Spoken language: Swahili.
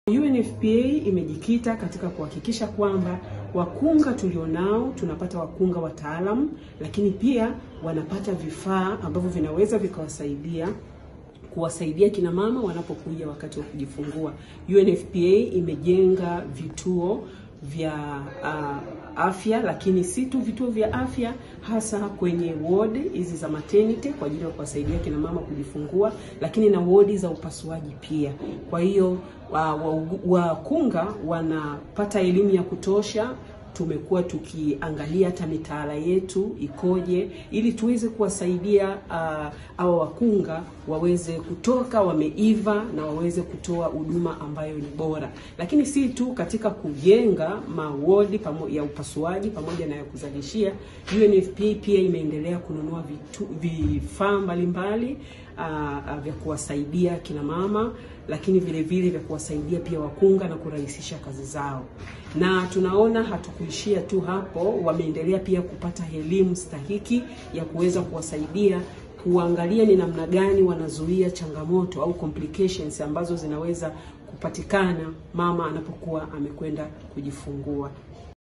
UNFPA imejikita katika kuhakikisha kwamba wakunga tulionao tunapata wakunga wataalamu, lakini pia wanapata vifaa ambavyo vinaweza vikawasaidia kuwasaidia kina mama wanapokuja wakati wa kujifungua. UNFPA imejenga vituo vya uh, afya, lakini si tu vituo vya afya, hasa kwenye ward hizi za maternity kwa ajili ya kuwasaidia kina mama kujifungua, lakini na wodi za upasuaji pia. Kwa hiyo wakunga wa, wa wanapata elimu ya kutosha tumekuwa tukiangalia hata mitaala yetu ikoje, ili tuweze kuwasaidia uh, hawa wakunga waweze kutoka wameiva na waweze kutoa huduma ambayo ni bora, lakini si tu katika kujenga mawodi ya upasuaji pamoja na ya kuzalishia. UNFPA pia imeendelea kununua vifaa mbalimbali uh, vya kuwasaidia kina mama lakini vile vile vya kuwasaidia pia wakunga na kurahisisha kazi zao. Na tunaona hatukuishia tu hapo, wameendelea pia kupata elimu stahiki ya kuweza kuwasaidia kuangalia ni namna gani wanazuia changamoto au complications ambazo zinaweza kupatikana mama anapokuwa amekwenda kujifungua.